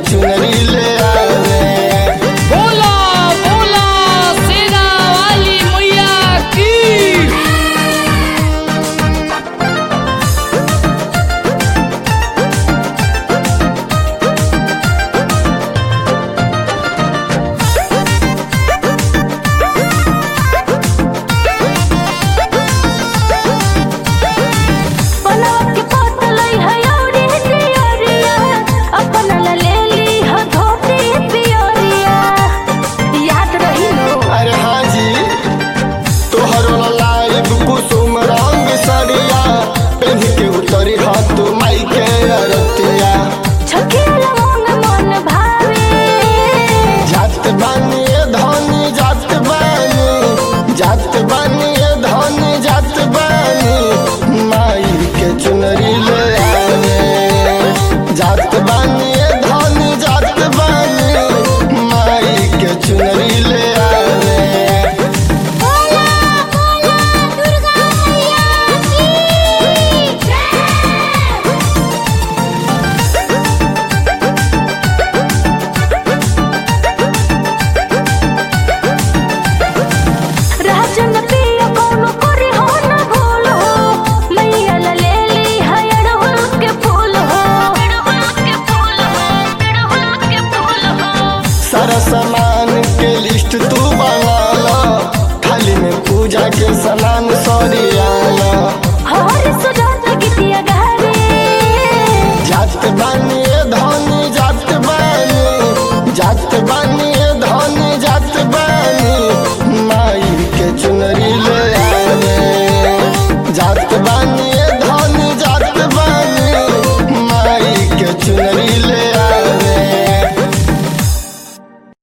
चुनरी ले आवे बोला बोला सेना वाली मैया की बनावट के पोतलई है औरी दियरिया अपन ला ले ली ह धोती पियरिया याद रही नो अरे हाँ जी तोहरो लाइव कुसुम रंग सरिया पेन के उतरी हाथ माई के अरतिया छकेला मन मन भावे जात बानी ए धनी जात बानी जात बानी ए धनी जात बानी माई के चुनरी ले आवे जात बानी ए धनी जात बानी माई के चुनरी ले आवे बोला बोला दुर्गा मैया की जय राजन पिया कौनो करे हो न भूल हो मैया ला ले ली है अड़हुल के फूल हो अड़हुल के फूल हो अड़हुल के फूल हो सारा सामान के लिस्ट तू बना लो थाली में पूजा के सना